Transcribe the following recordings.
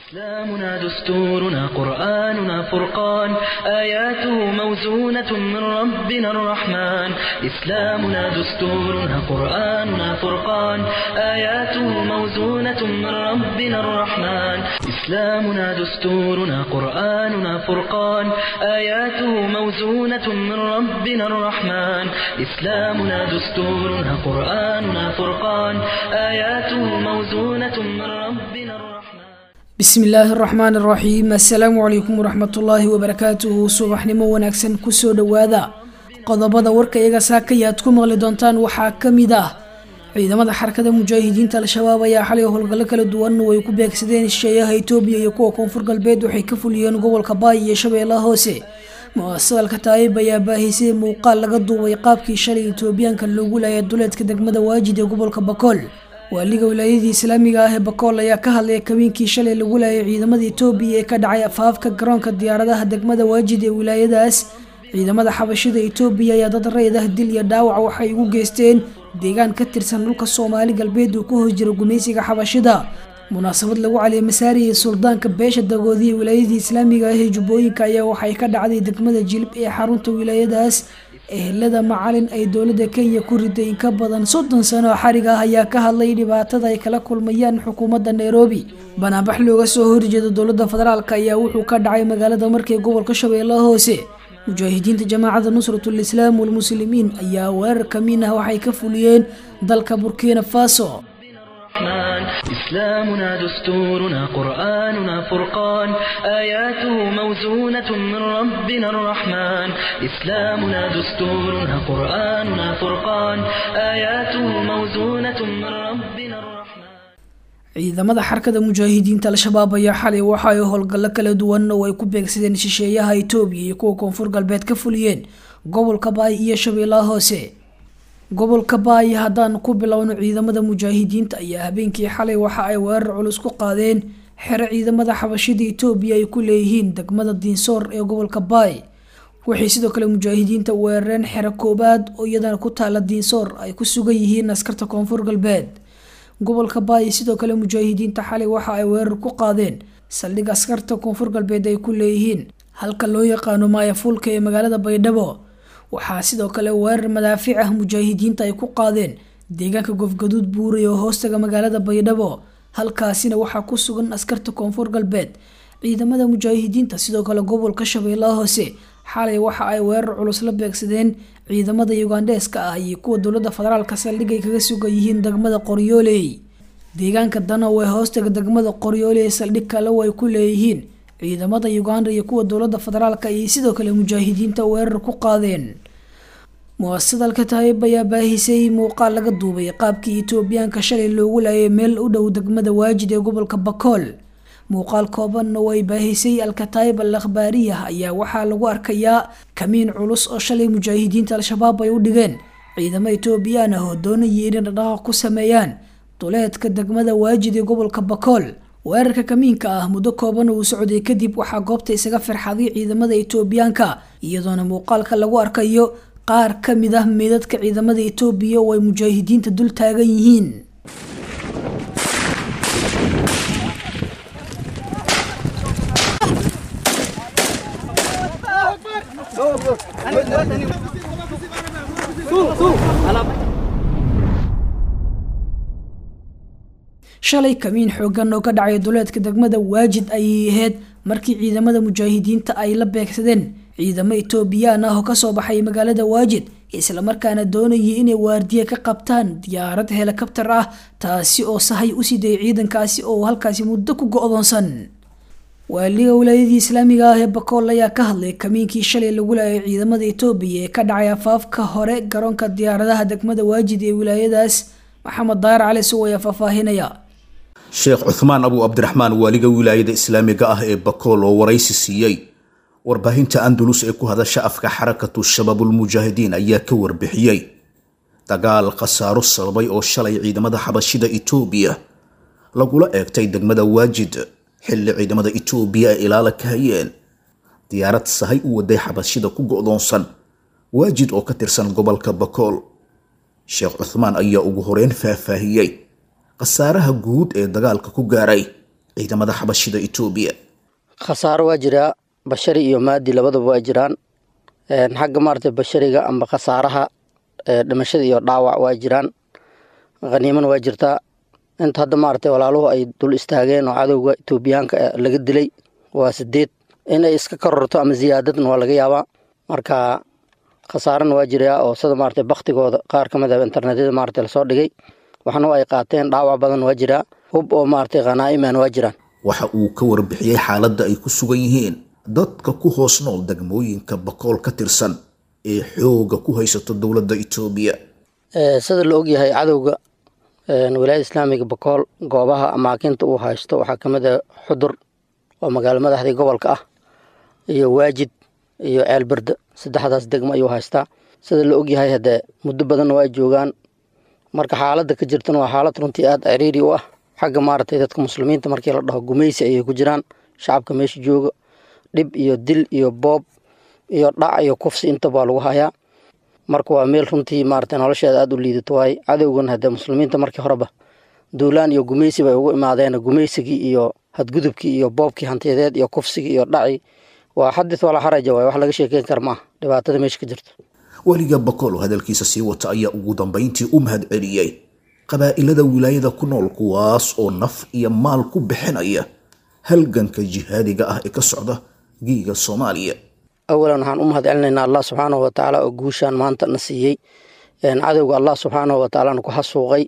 إسلامنا دستورنا قرآننا فرقان آياته موزونة من ربنا الرحمن إسلامنا دستورنا قرآننا فرقان آياته موزونة من ربنا الرحمن إسلامنا دستورنا قرآننا فرقان آياته موزونة من ربنا الرحمن إسلامنا دستورنا قرآننا فرقان آياته موزونة من ربنا الرحمن bismi illaahi araxmaan araxiim assalaamu calaykum waraxmatullaahi wabarakaatuhu subaxnimo wanaagsan kusoo dhowaada qodobada warka iyaga saakaya aad ku maqli doontaan waxaa ka mid ah ciidamada xarakada mujaahidiinta al-shabaab ayaa xalay howlgallo kala duwan way ku beegsadeen shisheeyaha itoobiya iyo kuwa koonfur galbeed waxay ka fuliyeen gobolka baay iyo shabeellaha hoose mu-asadalka taayib ayaa baahisay muuqaal laga duubay qaabkii shalay itoobiyaanka loogu laayay duleedka degmada waajid ee gobolka bakool waaliga wilaayadii islaamiga ah ee bakool ayaa ka hadlaya kabiinkii shalay lagu laayay ciidamada itoobiya ee ka dhacay afaafka garoonka diyaaradaha degmada waajid ee wilaayadaas ciidamada xabashida itoobiya ayaa dad raydah dil iyo dhaawac waxay ugu geysteen deegaan ka tirsan dhulka soomaali galbeed uu ka hoos jiro gumaysiga xabashida munaasabad lagu caliyay masaariyay suldaanka beesha dagoodiya wilaayadii islaamiga ah ee jubbooyinka ayaa waxay ka dhacday degmada jilib ee xarunta wilaayadaas ehelada macalin ay dowladda kenya ku riday in ka badan soddon sano oo xarig ah ayaa ka hadlay dhibaatada ay kala kulmayaan xukuumadda nairobi banaanbax looga soo horjeeda dowladda federaalk ayaa wuxuu ka dhacay magaalada markay gobolka shabeellaha hoose mujaahidiinta jamaacadda nusratul islaam walmuslimiin ayaa weerar kamiin ah waxay ka fuliyeen dalka burkina faso الرحمن إسلامنا دستورنا قرآننا فرقان آياته موزونة من ربنا الرحمن إسلامنا دستورنا قرآننا فرقان آياته موزونة من ربنا الرحمن ciidamada xarkada mujaahidiinta al-shabaab ayaa xalay waxa ay howlgallo kala duwan oo ay ku beegsadeen shisheeyaha itoobiya iyo kuwa koonfur galbeed ka fuliyeen gobolka baay iyo shabeellaha hoose gobolka baay haddaan ku bilowno ciidamada mujaahidiinta ayaa habeenkii xalay waxa ay weerar culus ku qaadeen xero ciidamada xabashida itoobiya ay ku leeyihiin degmada diinsoor ee gobolka baay waxay sidoo kale mujaahidiinta weerareen xero koobaad oo iyadana ku taala diinsoor ay ku sugan yihiin askarta koonfur galbeed gobolka baay sidoo kale mujaahidiinta xalay waxa ay weerar ku qaadeen saldhig askarta koonfur galbeed ay ku leeyihiin halka loo yaqaano maayafuulka ee magaalada baydhabo waxaa sidoo kale weerar madaafiic ah mujaahidiinta ay ku qaadeen deegaanka gofgaduud buuray oo hoostaga magaalada baydhabo halkaasina waxaa ku sugan askarta koonfur galbeed ciidamada mujaahidiinta sidoo kale gobolka shabeellaha hoose xalay waxa ay weerar culus la beegsadeen ciidamada yugandeeska ah iyo kuwa dowladda federaalka saldhig ay kaga sugan yihiin degmada qoryooley deegaanka danow ee hoostaga degmada qoryooley saldhig kale ay ku leeyihiin ciidamada uganda iyo kuwa dowladda federaalka ayay sidoo kale mujaahidiinta weerar ku qaadeen mu-asadalka taayib ayaa baahisay muuqaal laga duubay qaabkii itoobiyaanka shalay loogu laayay meel u dhow degmada waajid ee gobolka bakool muuqaal kooban oo ay baahisay alkataayib al akhbaariyah ayaa waxaa lagu arkayaa kamiin culus oo shalay mujaahidiinta al-shabaab ay u dhigeen ciidamo itoobiyaan ah oo doonayay inay dhaqdhaqaaq ku sameeyaan duleedka degmada waajid ee gobolka bakool weerarka kamiinka ah muddo kooban uu socday kadib waxaa goobta isaga firxaday ciidamada itoobiyaanka iyadoona muuqaalka lagu arkayo qaar ka mid ah meedadka ciidamada itoobiya oo ay mujaahidiinta dul taagan yihiin shalay kamiin xoogan oo ka dhacay duleedka degmada waajid ayay ahayd markii ciidamada mujaahidiinta ay la beegsadeen ciidamo itoobiyaan ah oo kasoo baxay magaalada waajid islamarkaana doonayay inay waardiye ka qabtaan diyaarad helikabtar ah taasi oo sahay u siday ciidankaasi oo halkaasi muddo ku go-doonsan waaliga wilaayadii islaamiga ah ee bakool ayaa ka hadlay kamiinkii shalay lagu laayay ciidamada itoobiya ee ka dhacay afaafka hore garoonka diyaaradaha degmada waajid ee wilaayadaas maxamed daayar cali suw ayaa faahfaahinaya sheekh cuthmaan abu cabdiraxmaan waaliga wilaayada islaamiga ah ee bakool oo waraysi siiyey warbaahinta andalus ee ku hadasha afka xarakatu shabaabulmujaahidiin ayaa ka warbixiyey dagaal khasaaro sababay oo shalay ciidamada xabashida itoobiya lagula eegtay degmada waajid xilli ciidamada itoobiya ay ilaala ka hayeen diyaarad sahay u waday xabashida ku go'doonsan waajid oo ka tirsan gobolka bakool sheekh cuthmaan ayaa ugu horeyn faahfaahiyey khasaaraha guud ee dagaalka ku gaaray ciidamada xabashida etoobiya khasaaro waa jiraa bashari iyo maadi labadaba waa jiraan xagga maaragtay bashariga amba khasaaraha dhimashada iyo dhaawac waa jiraan khaniimana waa jirtaa inta hadda maaragtay walaaluhu ay dul istaageen oo cadowga etoobiyaanka laga dilay waa sideed inay iska kororto ama ziyaadadna waa laga yaabaa marka khasaarana waa jiraa oo sida maaragtay baktigooda qaar ka mid ah internetyada maaragtay lasoo dhigay waxna ay qaateen dhaawac badan waa jiraa hub oo maaragtay khanaa'iman waa jiraan waxa uu ka warbixiyey xaaladda ay ku sugan yihiin dadka ku hoos nool degmooyinka bakool ka tirsan ee xooga ku haysato dowladda etoobiya sida la ogyahay cadowga wilaayada islaamiga bakool goobaha amaakinta uu haysto waxaa ka mid ah xudur oo magaalo madaxdii gobolka ah iyo waajid iyo ceelberde saddexdaas degmo ayuu haystaa sida la ogyahay haddee muddo badanna waa joogaan marka xaaladda ka jirtana waa xaalad runtii aada ciriiri u ah xagga maaragtay dadka muslimiinta markii la dhaho gumaysi ayay ku jiraan shacabka meesha jooga dhib iyo dil iyo boob iyo dhac iyo kufsi intaba waa lagu hayaa marka waa meel runtii maaragtay nolosheeda aada u liidato waaye cadowgan haddee muslimiinta markii horeba duulaan iyo gumaysi bay ugu imaadeen gumaysigii iyo hadgudubkii iyo boobkii hantiyadeed iyo kufsigii iyo dhaci waa xadith walaa xaraja waay wax laga sheekeyn kara maaha dhibaatada meesha ka jirta weliga bakool oo hadalkiisa sii wata ayaa ugu dambayntii u mahad celiyey qabaa'ilada wilaayada ku nool kuwaas oo naf iyo maal ku bixinaya halganka jihaadiga ah ee ka socda giiga soomaaliya awalan waxaan u mahad celinaynaa allah subxaanahu watacaala oo guushaan maanta na siiyey cadowga allah subxaanahu watacaalana ku xasuuqay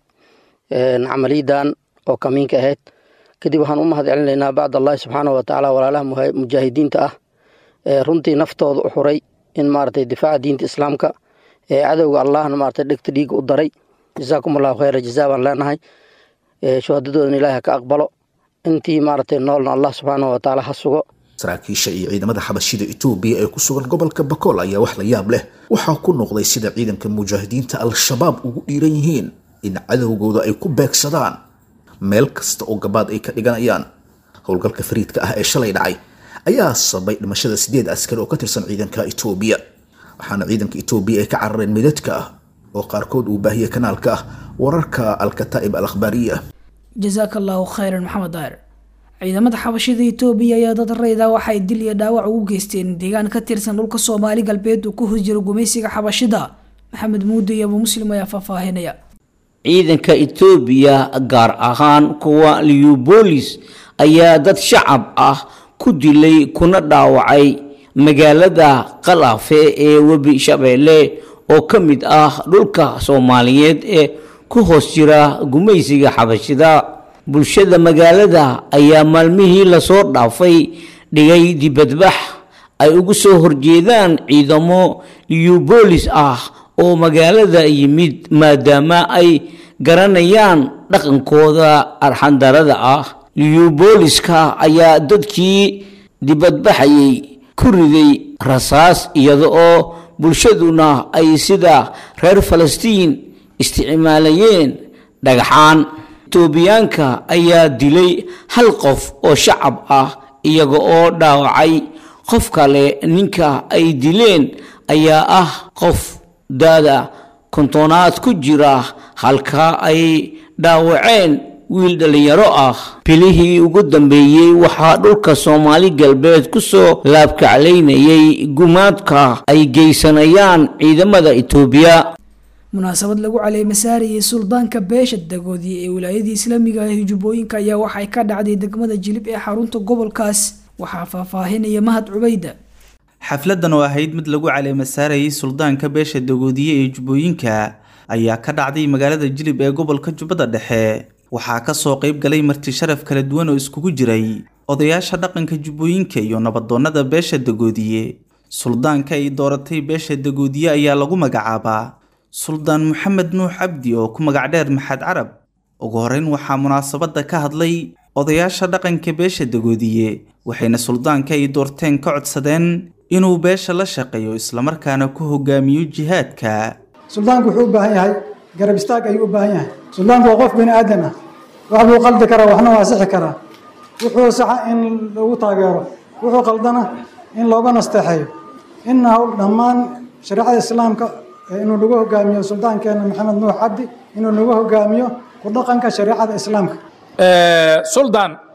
camaliyadan oo kamiinka ahayd kadib waxaan u mahad celinaynaa bacd allahi subxaanahu watacaala walaalaha mujaahidiinta ah ee runtii naftooda u xuray in maaragtay difaaca diinta islaamka ee cadowga allahna maaragtay dhegta dhiiga u daray jazaakum allahu khayra jazaa baan leenahay shuhadadoodana ilaahi ha ka aqbalo intii maaragtay noolna allah subxaanahu watacaala ha sugo saraakiisha iyo ciidamada xabashida etoobiya ee ku sugan gobolka bakool ayaa wax la yaab leh waxaa ku noqday sida ciidanka mujaahidiinta al-shabaab ugu dhiiran yihiin in cadowgooda ay ku beegsadaan meel kasta oo gabaad ay ka dhiganayaan howlgalka fariidka ah ee shalay dhacay ayaa sabay dhimashada sideed askari oo ka tirsan ciidanka etoobiya waxaana ciidanka etoobiya ay ka carareen midadka ah oo qaarkood uu baahiyey kanaalka ah wararka al-kataa'ib al akhbaariya jasaaka allahu khayran maxamed daahir ciidamada xabashida etoobiya ayaa dad rayda waxay dil iyo dhaawac ugu geysteen deegaan ka tirsan dhulka soomaali galbeed uu ku hosjiro gumaysiga xabashida maxamed muude iyo abu muslim ayaa faahfaahinaya ciidanka etoobiya gaar ahaan kuwa liubolis ayaa dad shacab ah ku dilay kuna dhaawacay magaalada qalaafe ee webi shabeelle oo ka mid ah dhulka soomaaliyeed ee ku hoos jira gumaysiga xabashida bulshada magaalada ayaa maalmihii lasoo dhaafay dhigay dibadbax ay ugu soo horjeedaan ciidamo liubolis ah oo magaalada yimid maadaama ay garanayaan dhaqankooda arxandarada ah liubooliska ayaa dadkii dibadbaxayay ku riday rasaas iyada oo bulshaduna ay sida reer falastiin isticmaalayeen dhagaxaan etoobiyaanka ayaa dilay hal qof oo shacab ah iyaga oo dhaawacay qof kale ninka ay dileen ayaa ah qof daada kontonaad ku jira halka ay dhaawaceen wiil dhallinyaro ah bilihii ugu dambeeyey waxaa dhulka soomaali galbeed ku soo laabkaclaynayay gumaadka ay geysanayaan ciidamada etoobiya munaasabad lagu caleemasaarayay suldaanka beesha dagoodiye ee wilaayadii islaamiga ah jubbooyinka ayaa waxay ka dhacday degmada jilib ee xarunta gobolkaas waxaa faahfaahinaya mahad cubayda xafladan oo ahayd mid lagu caleemasaarayay suldaanka beesha dagoodiye ee jubbooyinka ayaa ka dhacday magaalada jilib ee gobolka jubbada dhexe waxaa kasoo qayb galay marti sharaf kala duwan oo iskugu jiray odayaasha dhaqanka jubbooyinka iyo nabadoonnada beesha dagoodiye suldaanka ay dooratay beesha dagoodiye ayaa lagu magacaabaa suldaan maxamed nuux cabdi oo ku magac dheer maxad carab ugu horeyn waxaa munaasabadda ka hadlay odayaasha dhaqanka beesha dagoodiye waxayna suldaanka ay doorteen ka codsadeen inuu beesha la shaqeeyo islamarkaana ku hogaamiyo jihaadka suldaanku wuxuu u baahan yahay garab istaag ayuu u baahan yahay suldaanku waa qof bini aadan ah wax buu qaldi karaa waxna waa sixi karaa wuxuu saxa in lagu taageero wuxuu qaldana in looga nasteexeeyo inna hawl dhammaan shareecada islaamka inuu nagu hogaamiyo suldaankeena maxamed nuux cabdi inuu nagu hogaamiyo ku dhaqanka shareecada islaamka suldaan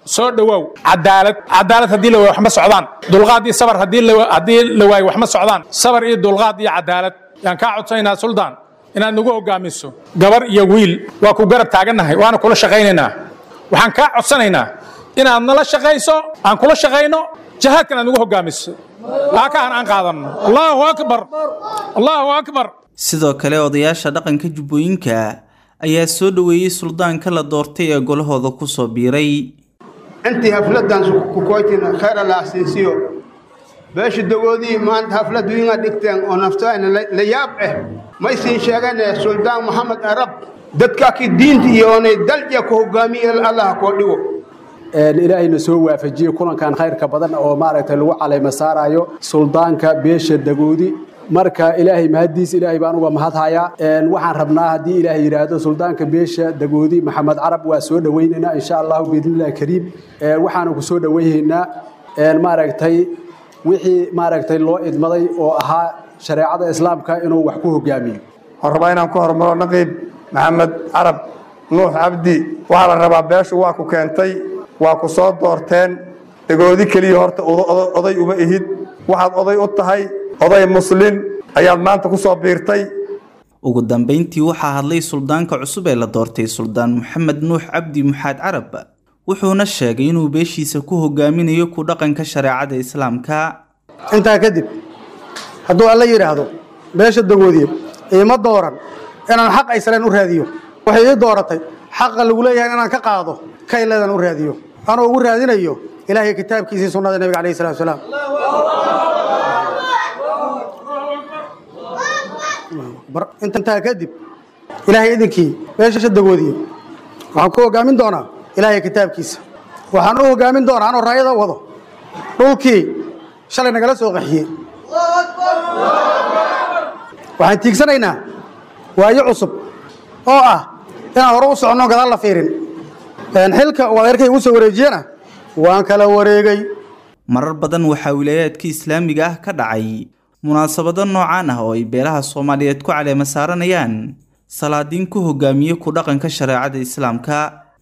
soo dhowow cadaalad cadaalad haddii la waayo wax ma socdaan dulqaad iyo sabar haddii la- haddii la waayo wax ma socdaan sabar iyo dulqaad iyo cadaalad yaan kaa codsanaynaa suldaan inaad nagu hogaamiso gabar iyo wiil waa ku garab taagannahay waana kula shaqaynaynaa waxaan kaa codsanaynaa inaad nala shaqayso aan kula shaqayno jihaadkan aad nagu hogaamiso aakahan aan qaadanno allahu akbar allahu akbar sidoo kale odayaasha dhaqanka jubbooyinka ayaa soo dhoweeyey suldaanka la doortay ee golahooda kusoo biiray intii hafladan kukoytina khayr allah siinsiyo beesha dagoodii maanta haflad wiinga dhigteen oo naftayna la yaab ah may siin sheegane suldaan maxamed arab dadkaaki diinta iyo onay dalja ku hogaamiye allah koo dhigo ilaahayna soo waafajiye kulankan khayrka badan oo maaragtay lagu calayma saarayo suldaanka beesha dagoodi marka ilaahay mahadiis ilaahay baan uga mahadhayaa waxaan rabnaa haddii ilaahay yidhaahdo suldaanka beesha dagoodi maxamed carab waa soo dhowaynaynaa insha allahu biidnillahi kariim waxaanu ku soo dhowaynaynaa maaragtay wixii maaragtay loo idmaday oo ahaa shareecada islaamka inuu wax ku hogaamiyo waxaan rabaa inaan ku hormaro naqiib maxamed carab nuux cabdi waxaa la rabaa beeshu waa ku keentay waa ku soo doorteen dagoodi keliya horta oday uma ihid waxaad oday u tahay oday muslin ayaad maanta ku soo biirtay ugu dambayntii waxaa hadlay suldaanka cusub ee la doortay suldaan maxamed nuux cabdi muxaad carab wuxuuna sheegay inuu beeshiisa ku hogaaminayo ku dhaqanka shareecada islaamka intaa kadib hadduu alla yidhaahdo beesha dagoodiye iima dooran inaan xaq aysaleen u raadiyo waxay ii dooratay xaqa lagu leeyahay inaan ka qaado kayleedan u raadiyo anoo ugu raadinayo ilaahay kitaabkiisii sunnada nebiga calayhi salatu wasalaam intaa kadib ilaahay idinkii beesha dagoodiye waxaan ku hogaamin doonaa ilaahay kitaabkiisa waxaan u hogaamin doonaa anoo raayada wado dhulkii shalay nagala soo qaxiyey waxaan tiigsanaynaa waayo cusub oo ah inaan hore u soconno gadaal la fiirin xilka uu adeerkay ugu soo wareejiyena waan kala wareegay marar badan waxaa wilaayaadka islaamiga ah ka dhacay munaasabado noocaan ah oo ay beelaha soomaaliyeed ku caleema saaranayaan salaadiin ku hogaamiye ku dhaqanka shareecada islaamka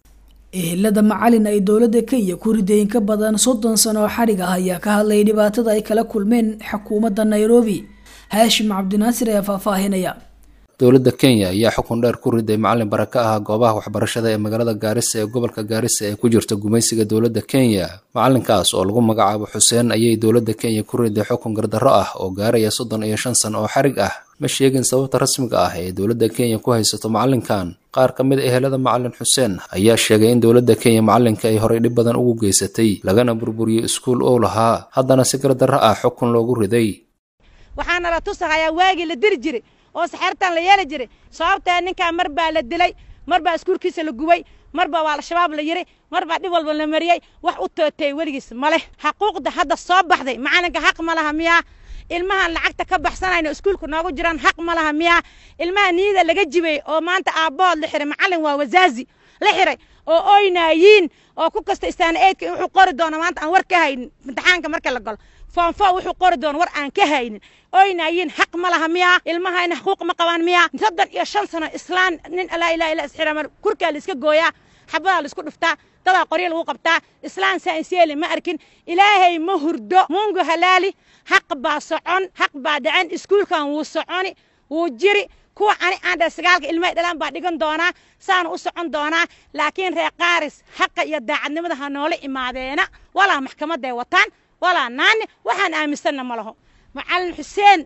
ehelada macalin ay dowladda kenya ku rideen ka badan soddon sano oo xadhig ah ayaa ka hadlayay dhibaatada ay kala kulmeen xukuumadda nairobi haashim cabdinaasir ayaa faahfaahinaya dowladda kenya ayaa xukun dheer ku riday macalin bara ka ah goobaha waxbarashada ee magaalada gaarisa ee gobolka gaarisa ee ku jirta gumaysiga dowladda kenya macalinkaas oo lagu magacaabo xuseen ayay dowladda kenya ku riday xukun gardarro ah oo gaaraya soddon iyo shan sano oo xarig ah ma sheegin sababta rasmiga ah ee dowladda kenya ku haysato macalinkan qaar ka mid a ehelada macalin xuseen ayaa sheegay in dowladda kenya macalinka ay horay dhib badan ugu geysatay lagana burburiyey iskuul ou lahaa haddana si gardarro ah xukun loogu riday waxaana la tusahayaa waagii la diri jiray oo saxeertan la yeeli jiray sababtee ninkaa mar baa la dilay mar baa iskuulkiisa la gubay mar baa waa al-shabaab la yiri mar baa dhib walba la mariyey wax u tootay weligiis ma leh xaquuqda hadda soo baxday macalinka xaq ma laha miyaa ilmahan lacagta ka baxsanayna iskuulka noogu jiraan xaq ma laha miyaa ilmaha niyada laga jibay oo maanta aabbood la xiray macalin waa wasaazi la xiray oo oynaayiin oo ku kasta istaana eedka wuxuu qori doona maanta aan war ka haynin imtixaanka marka la galo foonfo wuxuu qori doona war aan ka haynin oynaayiin xaq ma laha miyaa ilmahayna xuquuq ma qabaan miyaa soddon iyo shan sano islaan nin alaa ilaa ilaa isxiramar kurkaa la iska gooyaa xabadaa la isku dhuftaa dadaa qoryo lagu qabtaa islaan saanseeli ma arkin ilaahay ma hurdo mungu halaali xaq baa socon xaq baa dhacen iskuulkan wuu soconi wuu jiri kuwa ani aan dhe sagaalka ilmahay dhalaan baa dhigan doonaa saana u socon doonaa laakiin reer qaaris xaqa iyo daacadnimada ha noola imaadeena walaa maxkamaday wataan walaa naani waxaan aaminsanna ma laho macalin xuseen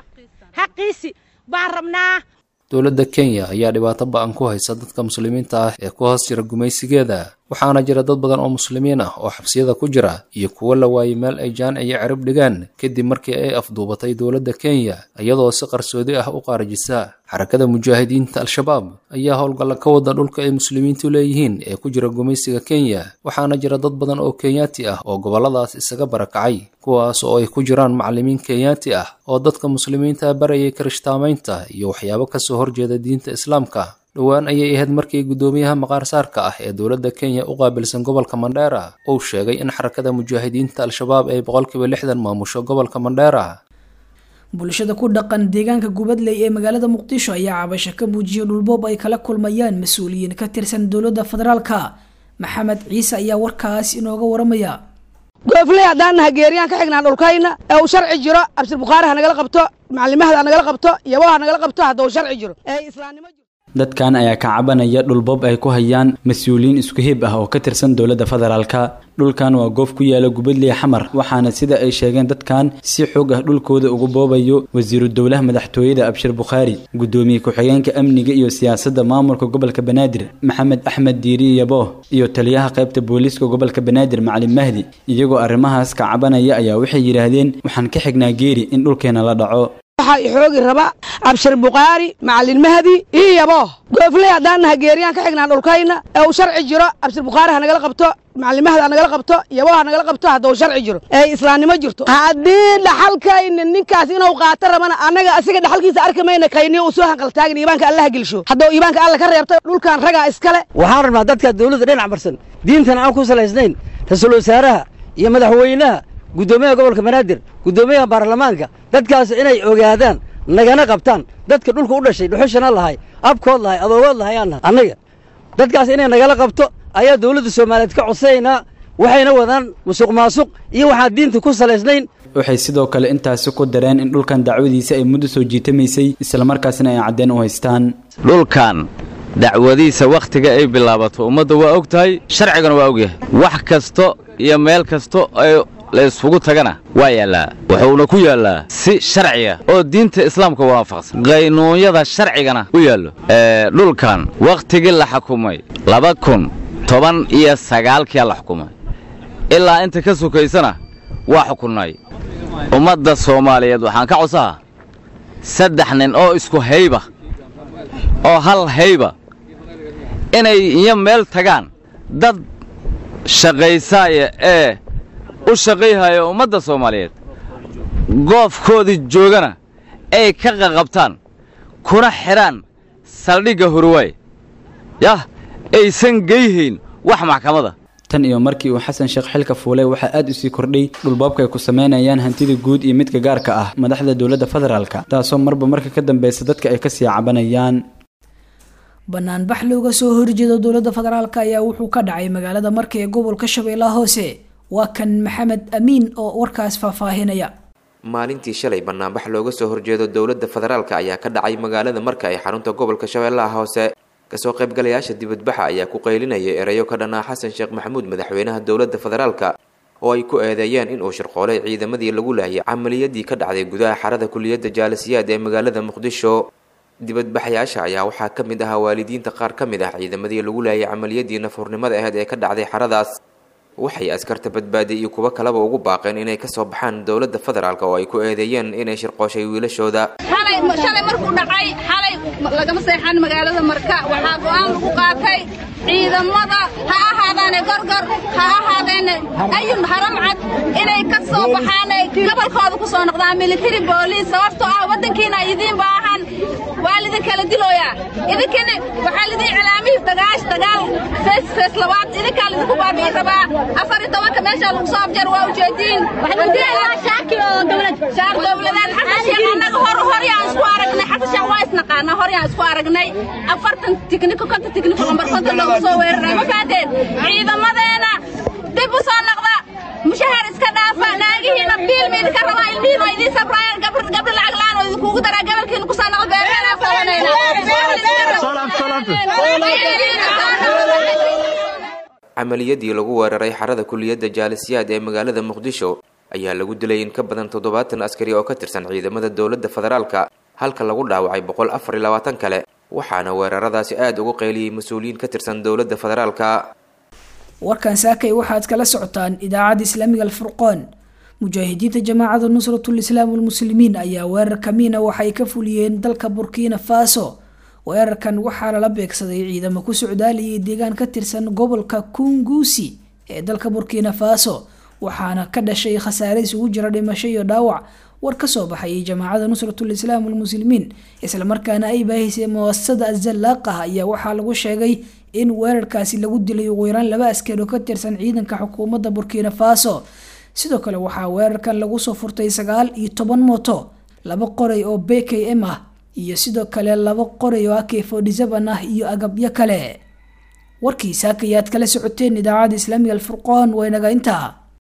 xaqiisi baan rabnaa dowladda kenya ayaa dhibaato ba-an ku haysa dadka muslimiinta ah ee ku hoos jira gumaysigeeda waxaana jira dad badan oo muslimiin ah oo xabsiyada ku jira iyo kuwo la waayey meel ay jaan iyo cirib dhigaan kadib markii ay afduubatay dowladda kenya iyadoo si qarsoodi ah u qaarajisa xarakada mujaahidiinta al-shabaab ayaa howlgalla ka wada dhulka ay muslimiintu leeyihiin ee ku jira gumaysiga kenya waxaana jira dad badan oo kenyaati ah oo gobolladaas isaga barakacay kuwaas oo ay ku jiraan macallimiin kenyaati ah oo dadka muslimiinta barayay kirishtaamaynta iyo waxyaabo kasoo horjeeda diinta islaamka dhowaan ayay ahayd markii guddoomiyaha maqaarsaarka ah ee dowladda kenya u qaabilsan gobolka mandheera uu sheegay in xarakada mujaahidiinta al-shabaab ay boqolkiiba lixdan maamusho gobolka mandheera bulshada ku dhaqan deegaanka gubadley ee magaalada muqdisho ayaa cabasho ka muujiyay dhulboob ay kala kulmayaan mas-uuliyiin ka tirsan dowladda federaalka maxamed ciise ayaa warkaas inooga waramaya goofley haddaan naha geeriyaan ka xignaa dhulkayna ee uu sharci jiro abshir bukhaari ha nagala qabto maclimahada ha nagala qabto yabo ha nagala qabto hadda uu sharci jiro ee islaamnimo dadkan ayaa ka cabanaya dhulbob ay ku hayaan mas-uuliyiin isku hib ah oo ka tirsan dowladda federaalka dhulkan waa goof ku yaala gubadley xamar waxaana sida ay sheegeen dadkan si xoog ah dhulkooda ugu boobayo wasiiru dowlaha madaxtooyada abshir bukhaari gudoomiye ku-xigeenka amniga iyo siyaasadda maamulka gobolka banaadir maxamed axmed diiri yabo iyo taliyaha qaybta booliiska gobolka banaadir macalin mahdi iyagoo arrimahaas ka cabanaya ayaa waxay yidhaahdeen waxaan ka xignaa geeri in dhulkeena la dhaco waxaa ixoogi raba abshir bukhaari macalin mahdi iyo yabo goofley haddaan naha geeriyaan ka xignaa dhulkayna ee uu sharci jiro abshir bukhaari ha nagala qabto maclimahada ha nagala qabto yabo ha nagala qabto hadda uu sharci jiro ee islaamnimo jirto haddii dhaxalkayna ninkaas inuu qaato rabana annaga asiga dhaxalkiisa arki mayna kayniyo uu soo hanqaltaagin iibaanka allaha gelsho hadduu iibaanka alla ka reebto dhulkan ragaa iskale waxaan rabnaa dadka dawladda dhinac marsan diintan aan ku salaysnayn ra-iisul wasaaraha iyo madaxweynaha guddoomiyaha gobolka banaadir guddoomiyaha baarlamaanka dadkaas inay ogaadaan nagana qabtaan dadka dhulka u dhashay dhuxushana lahay abkood lahay adoogood lahayaan nahay annaga dadkaas inay nagala qabto ayaa dawladda soomaaliyeed ka codsanaynaa waxayna wadaan musuq maasuq iyo waxaan diinta ku salaysnayn waxay sidoo kale intaasi ku dareen in dhulkan dacwadiisa ay muddo soo jiitamaysay islamarkaasna ay caddeen u haystaan dhulkan dacwadiisa wakhtiga ay bilaabato ummadda waa og tahay sharcigana waa og yahay wax kasto iyo meel kasto ay la isugu tagana waa yaallaa wuxuuna ku yaallaa si sharciya oo diinta islaamka waafaqsan qaynuunyada sharcigana u yaallo dhulkan wakhtigii la xukumay laba kun toban iyo sagaalkiia la xukumay ilaa inta ka sokaysana waa xukunnay ummadda soomaaliyeed waxaan ka codsahaa saddex nin oo isku hayba oo hal hayba inay iyo meel tagaan dad shaqaysaaya ee u shaqayhaya ummadda soomaaliyeed goofkoodii joogana ay ka qaqabtaan kuna xidhaan saldhigga hurwaay yah aysan geyhayn wax maxkamada tan iyo markii uu xasan sheekh xilka fuulay waxaa aad u sii kordhay dhulboobka ay ku samaynayaan hantida guud iyo midka gaarka ah madaxda dowladda federaalka taasoo marba marka ka dambeysa dadka ay kasii cabanayaan banaanbax looga soo horjeedo dowladda federaalk ayaa wuxuu ka dhacay magaalada marka ee gobolka shabeellaha hoose waa kan maxamed amiin oo warkaas faahfaahinaya maalintii shalay banaanbax looga soo horjeedo dowladda federaalk ayaa ka dhacay magaalada marka ee xarunta gobolka shabeellaha hoose kasoo qaybgalayaasha dibadbaxa ayaa ku qaylinaya erayo ka dhanaa xasan sheekh maxamuud madaxweynaha dowladda federaalka oo ay ku eedeeyeen inuu shirqoolay ciidamadii lagu laayay camaliyadii ka dhacday gudaha xarada kuliyadda jaalisiyaad ee magaalada muqdisho dibadbaxyaasha ayaa waxaa ka mid ahaa waalidiinta qaar ka mid ah ciidamadii lagu laayay camaliyadii nafurnimada aheyd ee ka dhacday xaradaas waxay askarta badbaadiy iyo kuwo kaleba ugu baaqeen inay kasoo baxaan dowladda federaalk oo ay ku eedeeyeen inay shirqooshay wiilashooda shalay markuu dhacay xalay lagama seexan magaalada marka waxaa go'aan lagu qaatay ciidamada ha ahaadaane gorgor ha ahaadeene ayun haramcad inay ka soo baxaan gobolkooda ku soo noqdaan military booliis sababtoo ah waddankiina idiin baahan waa lidin kala dilooyaa idinkina waxaa lidin calaamihii dagaash dagaal fees fees labaad idinkaa lidinku baabi'i rabaa afar iyo tobanka meeshaa lagu soo abjar waa ujeediin shaar dowladeed xasan sheekh annaga hor horyaan isku aragnay xasan sheekh waa isnaqaanaa horyaan isku aragnay afartan tikniko konta tikniko lambar konta loogu soo weeraray ma fahateen ciidamadeena dib u soo noqda mushahar iska dhaafa naagihiina biilma idinka rabaa ilmihiin oo idiin sabraayaan gabri gabri lacag la'aan oo idinkuugu daraa gabalkiina ku soo noqda beerbeena camaliyadii lagu weeraray xarada kuliyadda jaalisiyaad ee magaalada muqdisho ayaa lagu dilay in ka badan toddobaatan askari oo ka tirsan ciidamada dowladda federaalka halka lagu dhaawacay boqol afar iyo labaatan kale waxaana weeraradaasi aada ugu qayliyey mas-uuliyiin ka tirsan dowladda federaalka warkan saakay waxaad kala socotaan idaacadda islaamiga alfurqoon mujaahidiinta jamaacada nusratul islaam walmuslimiin ayaa weerar kamiina waxay ka fuliyeen dalka burkina faso weerarkan waxaa lala beegsaday ciidamo ku socdaaliyay deegaan ka tirsan gobolka kungusi ee dalka burkina faso waxaana ka dhashay khasaare isugu jira dhimasho iyo dhaawac war kasoo baxayay jamaacada nusratul islaam walmuslimiin islamarkaana ay baahisay muasasada azalaaqah ayaa waxaa lagu sheegay in weerarkaasi lagu dilay ugu yaraan laba askari oo ka tirsan ciidanka xukuumadda burkina faso sidoo kale waxaa weerarkan lagu soo furtay sagaal iyo toban mooto laba qoray oo b k m ah iyo sidoo kale laba qoray oo ak forty seven ah iyo agabyo kale warkii saaka ayaad kala socoteen idaacadda islaamiga alfurqaan waa inaga intaa